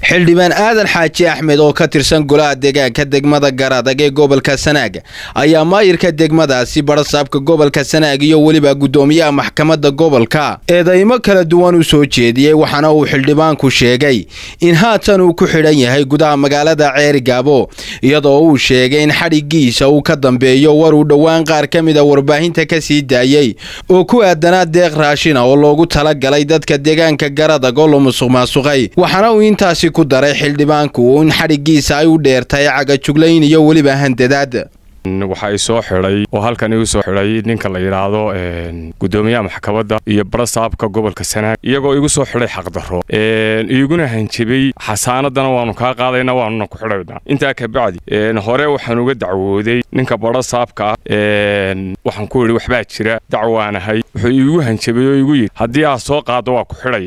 xildhibaan aadan xaaji axmed oo ka tirsan golaha deegaanka degmada garadag ee gobolka sanaag ayaa maayirka degmadaasi barasaabka gobolka sanaag iyo weliba guddoomiyaha maxkamadda gobolka eedaymo kala duwan u soo jeediyey waxaana uu xildhibaanku sheegay in haatan uu ku xidhan yahay gudaha magaalada ceerigaabo iyadoo uu sheegay in xadhigiisa uu ka dambeeyo war uu dhowaan qaar ka mida warbaahinta ka sii daayey oo ku aadanaa deeq raashina oo loogu talagalay dadka deegaanka garadag oo la musuq maasuqay waxaana uu intaasi ku daray xildhibaanku in xadhigiisa ay u dheertahay cagajuglayn iyo weliba handadaad waxa i soo xidhay oo halkan igu soo xidhay ninka la yidhaahdo guddoomiyaha maxkamadda iyo barasaabka gobolka sanaag iyagoo igu soo xidhay xaqdarro iguna hanjabay xasaanadana waanu kaa qaadayna waanuna ku xidhaynaa intaa kabacdi hore waxaan uga dacwooday ninka barasaabka ah waxaan ku yidhi waxbaa jira dacwaanahay wuxuu iigu hanjabay oo igu yidhi haddii aad soo qaaddo waa ku xidhay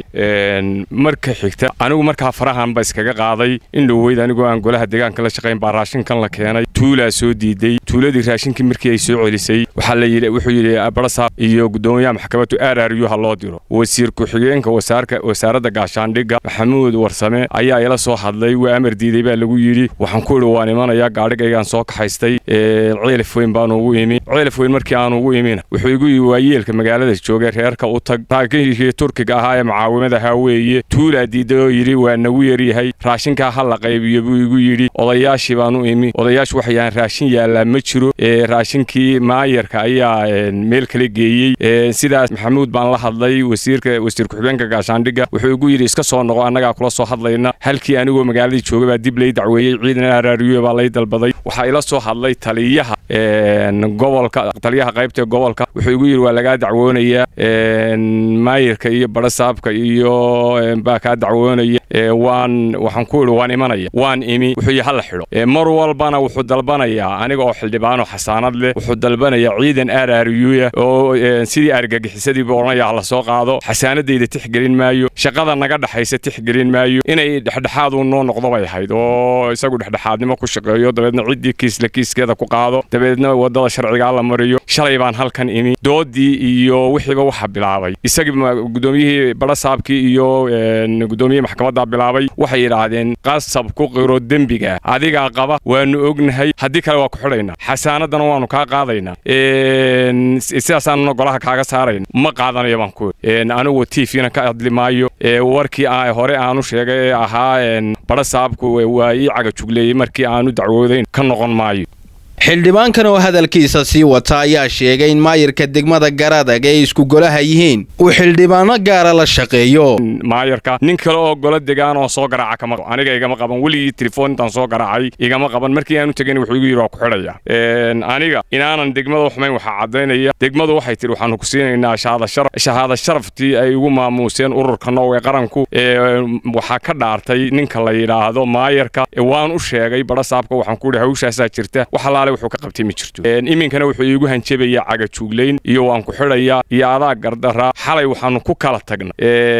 marka xigta anigu markaa farahan ba iskaga qaaday in dhoweyd anigoo aan golaha deegaanka la shaqayn baa raashinkan la keenay tuulaa soo diiday tuuladii raashinkii markii ay soo celisay waxaa la yidhi wuxuu yidhi barasaab iyo guddoomiyaha maxkamaddu aararyu ha loo diro wasiir ku-xigeenka wasaarka wasaaradda gaashaandhigga maxamuud warsame ayaa ila soo hadlay waa amar diiday baa lagu yidhi waxaan ku idhi waan imanayaa gaadhigaygaan soo kaxaystay ceelif weyn baan ugu imi ceelif weyn markii aan ugu imina wuxuu igu yidhi waa yeelka magaalada joogay reerka u tag taakinkii turkiga ahaa ee mucaawimadaha weeye tuulaa diiday oo yidhi waa nagu yaryahay raashinkaa ha la qaybiyo buu igu yidhi odayaashii baan u imi odayaashu waxay yahaan raashin yaallaa ma jiro raashinkii maayarka ayaa meel kala geeyey sidaas maxamuud baan la hadlay wasiirka wasiir ku-xigeenka gaashaandhigga wuxuu igu yidhi iska soo noqo annagaa kula soo hadlayna halkii anigoo magaaladii jooga baa dib lay dacweeyey ciidan araariyo baa lay dalbaday waxaa ila soo hadlay taliyaha gobolka taliyaha qaybta gobolka wuxuu igu yidhi waa lagaa dacwoonayaa maayarka iyo barasaabka iyo baa kaa dacwoonaya waan waxaan ku idhi waan imanaya waan imi wuxuu yidhi hala xidho mar walbana wuxuu dalbanayaa aniga oo xildhibaano xasaanad leh wuxuu dalbanayaa ciidan aarariyuya oo sidii argagixisadiiba odhanaya hala soo qaado xasaanadayda tixgelin maayo shaqada naga dhexaysa tixgelin maayo inay dhexdhexaadu noo noqdo bay ahayd oo isagu dhexdhexaadnimo ku shaqeeyo dabeedna ciddii kiisla kiiskeeda ku qaado dabeedna wadada sharcigaa la mariyo shalay baan halkan imi doodii iyo wixiiba waxa bilaabay isagii guddoomiyihii barasaabkii iyo guddoomiyihii maxkamadda bilaabay waxay yidhaahdeen qasab ku qiro dembiga adigaa qaba waanu ognahay haddii kale waa ku xidhaynaa xasaanadana waanu kaa qaadaynaa sidaasaanuna golaha kaaga saarayna ma qaadanayo baan ku anigu tvna ka hadli maayo warkii hore aanu sheegay ee ahaa barasaabku waa ii cagajugleeyey markii aanu dacwoodayn ka noqon maayo xildhibaankan oo hadalkiisa sii wata ayaa sheegay in maayarka degmada garadag ay isku golaha yihiin uu xildhibaano gaara la shaqeeyo maayarka nin kale oo golo degaan oo soo garaaca kama aniga igama qaban weligii telefoon intaan soo garaacay igama qaban markii aanu tegin wuxuu igu yidhi waa ku xidhaya aniga inaanan degmada xumayn waxaa caddaynaya degmadu waxay tihi waxaanu ku siinaynaa shahaada sharaftii ay ugu maamuuseen ururka noowe qaranku waxaa ka dhaartay ninka la yidhaahdo maayarka waan u sheegay barasaabka waxaan ku yidhi hawshaasaa jirta waxalaale wuxuu ka qabtay ma jirto iminkana wuxuu iigu hanjabayaa cagajuglayn iyo waan ku xidhayaa iyo adaa gardaraa xalay waxaanu ku kala tagna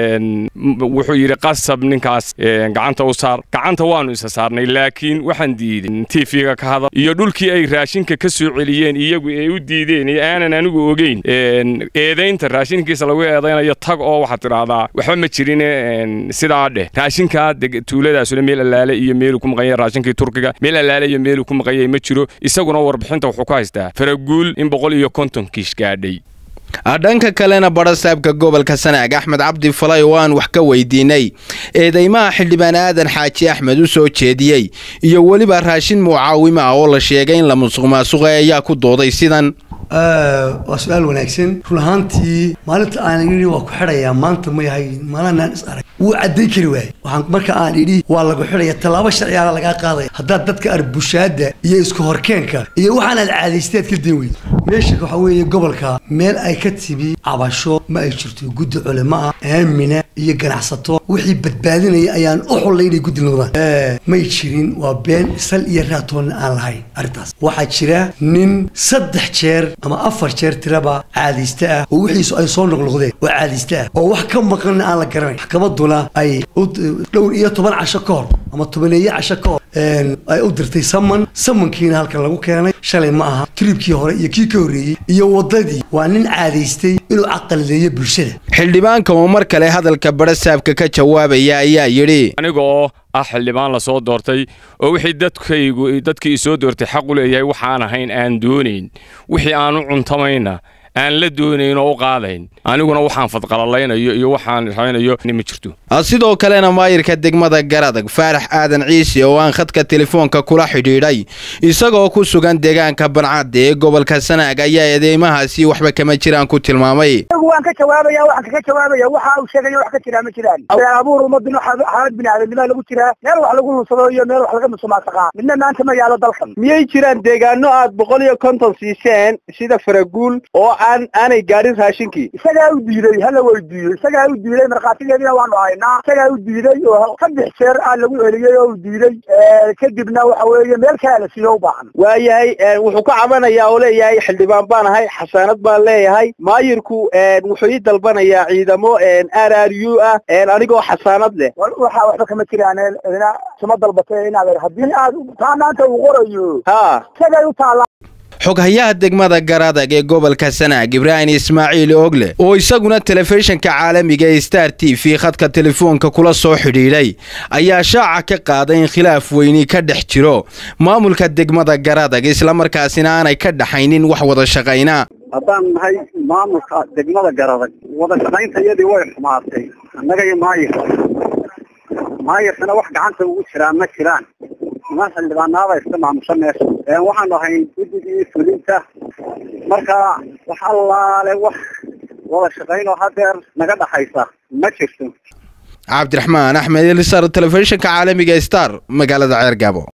wuxuu yidhi qasab ninkaas gacanta u saar gacanta waanu isa saarnay laakiin waxaan diiday tv-ga ka hadal iyo dhulkii ay raashinka ka soo celiyeen iyagu ay u diideen iyo aanan anigu ogeyn eedaynta raashinkiisa lagu eedaynayo tag oo waxaad tidhaahdaa waxba ma jirin sidaa dheh raashinkaa tuuladaasuna meel allaale iyo meeluu ku maqan yahay raashinkii turkiga meel allaale iyo meeluu ku maqan yahay ma jiro isaguna warbixinta wuxuu ku haystaa faraguul in boqol iyo konton kiish gaadhay dhanka kalena barasaabka gobolka sanaag axmed cabdi falay oo aan wax ka weydiinay eedeymaha xildhibaan aadan xaaji axmed u soo jeediyey iyo weliba raashin mucaawimo ah oo la sheegay in la musuq maasuqay ayaa ku dooday sidan waa su-aal wanaagsan run ahaantii maalinta aan idhi waa ku xidhayaa maanta ma yahay maalinaan is arag wuu cadday kari waayey waxaan marka aan idhi waa lagu xidhaya tallaabo sharcigaana lagaa qaadaya haddaad dadka arbushaada iyo isku horkeenka iyo waxaanaad caadaysteed ka dan weyd meesha waxaa weeye gobolka meel ay ka timi cabasho ma ay jirto guddi culimo ah aamina iyo ganacsato wixii badbaadinaya ayaan u xullay inay guddi noqdaan may jirin waa been sal iyo raatoonna aan lahayn arrintaas waxaa jira nin saddex jeer ama afar jeer tiraba caadayste ah oo wixiisu ay soo noqnoqdeen oo caadayste ah oo wax ka maqanna aan la garanayn maxkamaduna ay dhowr iyo toban casho ka hor ama tobaneeye casho ka hor ay u dirtay saman samankiina halkan lagu keenay shalay ma aha tribkii hore iyo kii ka horreeyey iyo waddadii waa nin caadaystay inuu caqalideeyo bulshada xildhibaanka oo mar kale hadalka barasaabka ka jawaabaya ayaa yidhi aniga oo ah xildhibaan lasoo doortay oo wixii dadkaygu dadkii isoo doortay xaq u leeyahay waxaan ahayn aan doonayn wixii aan u cuntamayna aan la doonayn oo u qaadayn aniguna waxaan fadqalalaynayo iyo waxaan raynayo ma jirto sidoo kalena maayirka degmada garadag faarax aadan ciise oo aan khadka telefoonka kula xidhiidhay isagoo ku sugan deegaanka bancadda ee gobolka sanaag ayaa eedeymahaasi waxba kama jiraan ku tilmaamay waan ka jawaabaya waxaan kaga jawaabaya waxa uu sheegayo wax ka jiraa ma jiraan abuur ummadino xaalad biniaadamnima lagu jiraa meel wax lagu lunsado iyo meel wax laga musumaasaqaa midna maanta ma yaalo dalkan miyay jiraan deegaano aad boqol iyo konton siiseen sida faraguul oo aan aanay gaadhin raashinkii isagaa u diiday hala weydiiyo isagaa u diiday markhaatigeedina waanu haynaa isagaa u diiday oo saddex jeer aa lagu celiyey oo u diiday kadibna waxa weeye meel kale la siiyo u baahan waayahay wuxuu ka cabanayaa oo leeyahay xildhibaan baan ahay xasaanad baan leeyahay maayirku wuxuu ii dalbanayaa ciidamo r r u ah anigoo xasaanad leh waxa waxba kama jiraan idina suma dalbatay inaad haddii aad taa maanta uu qorayo ha isagay u taallaa xoghayaha degmada garadag ee gobolka sanaag ibraahim ismaaciil ogle oo isaguna telefishinka caalamiga ee star t v khadka telefoonka kula soo xidhiidhay ayaa shaaca ka qaaday in khilaaf weyni ka dhex jiro maamulka degmada garadag islamarkaasina aanay ka dhaxaynin wax wada shaqayna haddaan nahay maamulka degmada garadag wada shaqaynta iyadii way xumaatay annaga iyo maayirka maayirkana wax gacanta ugu jiraa ma jiraan niman xildhibaanaada iska maamusha meesha waxaanu ahayn guddigii fulinta marka wax allaale wax wada shaqayn oo hadeer naga dhaxaysa ma jirto cabdiraxmaan axmed elisar telefishinka caalamiga star magaalada ceergaabo